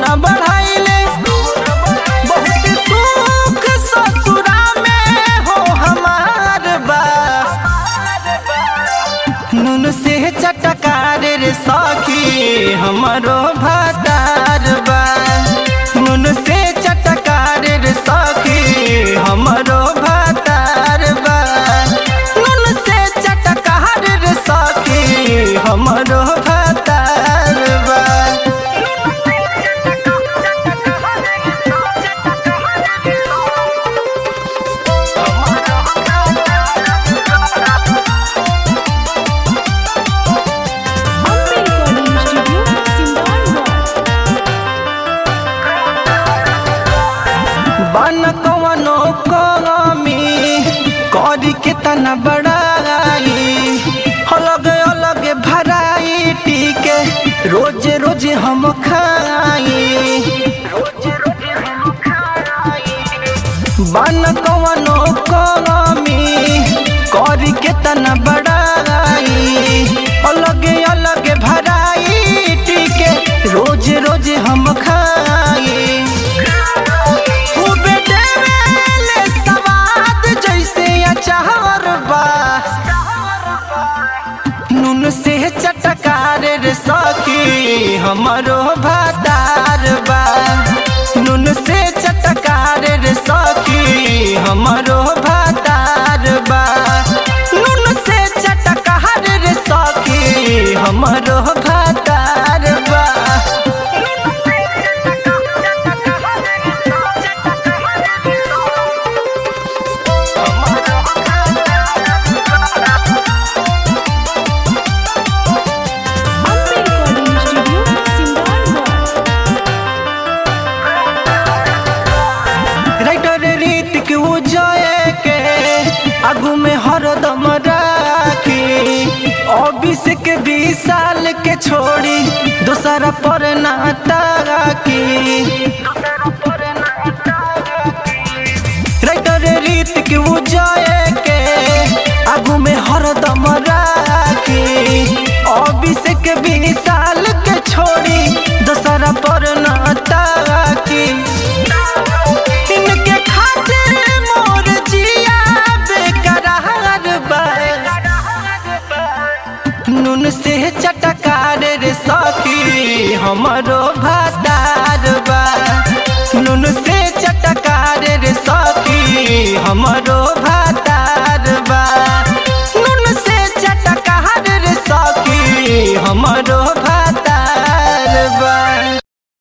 न बढ़ाइले बहुत सुख ससुरा में हो हमार बा नून से चटकार रे सखी हमारो भातार बा नून से चटकार रे सखी हमारो भातार बा नून से चटकार रे सखी हमारो भातार बा Ambe Recording Studio, Simran बन कवनो कमी करी के तना बड़ाई अलग अलग भराइटी के रोज रोज हम खाई बन कवनो कमी करी के तना बड़ाई अलग अलग भराइटी के रोज रोज हम खाई खूबे देवेले सवाद जैसे अचार बा नून से चटकार रे सखी हमारो भातार बा नून से चटकार रे सखी हमारो भातार बा नून से चटकार रे सखी हमारो भातार बा Ambe Recording Studio, Simran writer Ritik उजय के आगू में हरदम राखी अभिषेक बीस साल के छोड़ी दूसरा पर नाता राखी राइटर रीतिक उजय के आगू में हरदम राखी अभिषेक बीस साल के छोड़ी दूसरा पर नाता राखी इनके खातिर मोर जिया बेकरार बा नून से चटकार रे सखी हमरो भाता